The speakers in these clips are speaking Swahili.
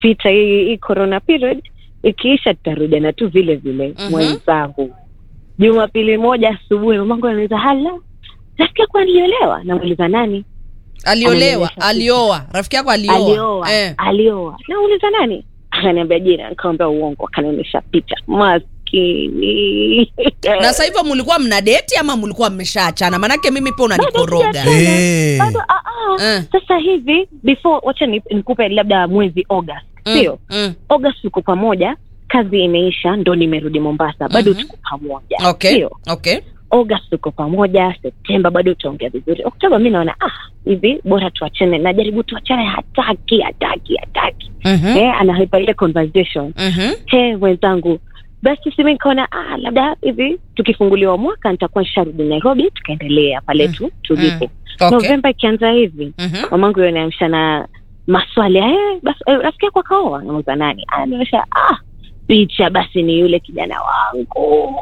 pita hii hii corona period ikiisha tutarudiana tu vile vile Mhm. mwenzangu jumapili moja asubuhi mamangu anauliza hala nasikia kuwa aliolewa namuuliza nani aliolewa Ananionyesha alioa rafiki yako alioa, alioa Eh. alioa nauliza nani akaniambia jina nikamwambia uongo akanionyesha picha maskini na sasa hivyo mulikuwa mna deti ama mulikuwa mmeshaachana manake mimi pia unanikoroga Bado Eh. bado ah, ah. Eh. sasa hivi before wacha ni- nikupe labda mwezi august Mm, sio mm. august tuko pamoja kazi imeisha ndo nimerudi mombasa bado Mhm. tuko pamoja okay sio okay august tuko pamoja septemba bado tutaongea vizuri oktoba mi naona ah hivi bora tuachane najaribu tuachane hataki hataki hataki Mhm, eh, anahaipa ile conversation mhm. he wenzangu basi simi nikaona ah, labda hivi tukifunguliwa mwaka nitakuwa nisharudi nairobi tukaendelea pale tu tulipo Okay. novemba ikianza hivi Mhm. mamangu yo naamsha na maswali eh, basi eh, rafiki yako akaoa nauza nani anaonyesha ah picha basi ni yule kijana wangu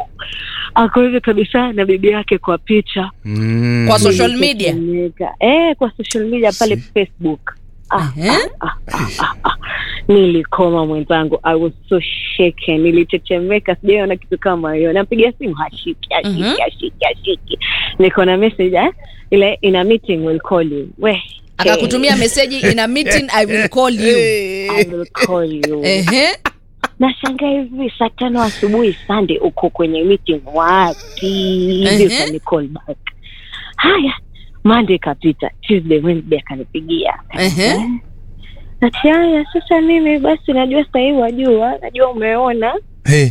ako hivi kabisa na bibi yake kwa picha Mm. Kwa social media? Nilitetemeka. eh, kwa social media pale Si. facebook ah, Ehe. ah, ah, ah, ah, ah. nilikoma mwenzangu i was so shaken nilitetemeka sijaona kitu kama hiyo nampigia simu hashiki hashiki Mhm. hashiki hashiki niko na message eh? ile in a meeting will call you we akakutumia meseji in a meeting i will call you I will call you Ehe. nashangaa hivi saa tano asubuhi sande uko kwenye meeting wapi Ehe. hivi utani call back haya monday ikapita tuesday wednesday akanipigia Ehe. ati haya sasa mimi basi najua sahii wajua najua umeona Hey.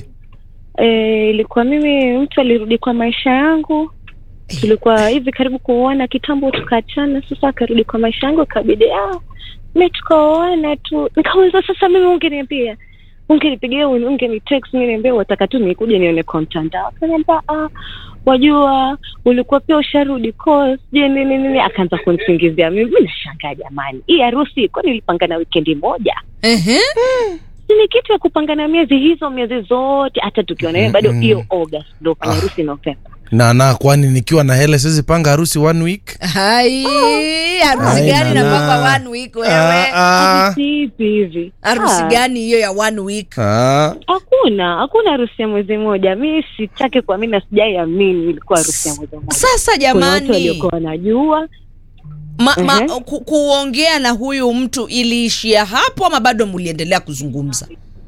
e, ilikuwa mimi mtu alirudi kwa maisha yangu tulikuwa hivi karibu kuoana kitambo tukaachana sasa akarudi kwa maisha yangu ikabidi ah, mi tukaoana tu nikauliza sasa mimi ungeniambia ungenipigia ungenitext mi niambia wataka tu nikuja nione kwa mtandao akaniambia ah, wajua ulikuwa pia usharudi course, je nini nini akaanza kunisingizia mimi mi nashangaa jamani hii harusi kwani ilipangana wikendi moja Ehe. Si ni kitu ya kupangana miezi hizo miezi zote hata tukiona mm bado Mm-mm. hiyo august ndo fanya harusi novemba na na kwani nikiwa na hela siwezi panga harusi one week hai harusi Ai, gani nana. napaka one week Ah, wewe ah. Vipi hivi harusi Ah, gani hiyo ya one week Ah. hakuna hakuna harusi ya mwezi mmoja mi sitaki kuamini na sijai amini ilikuwa harusi ya mwezi mmoja sasa kuna watu jamani waliokuwa wanajua ma, ma, Mhm. ku, kuongea na huyu mtu iliishia hapo ama bado muliendelea kuzungumza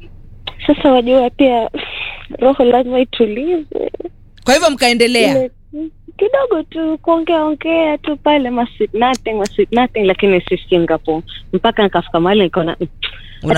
sasa wajua pia roho lazima itulize kwa hivyo mkaendelea Ile- kidogo tu kuongea ongea tu pale ma sweet nothing ma sweet nothing lakini si singapore mpaka nikafika mahali nikaona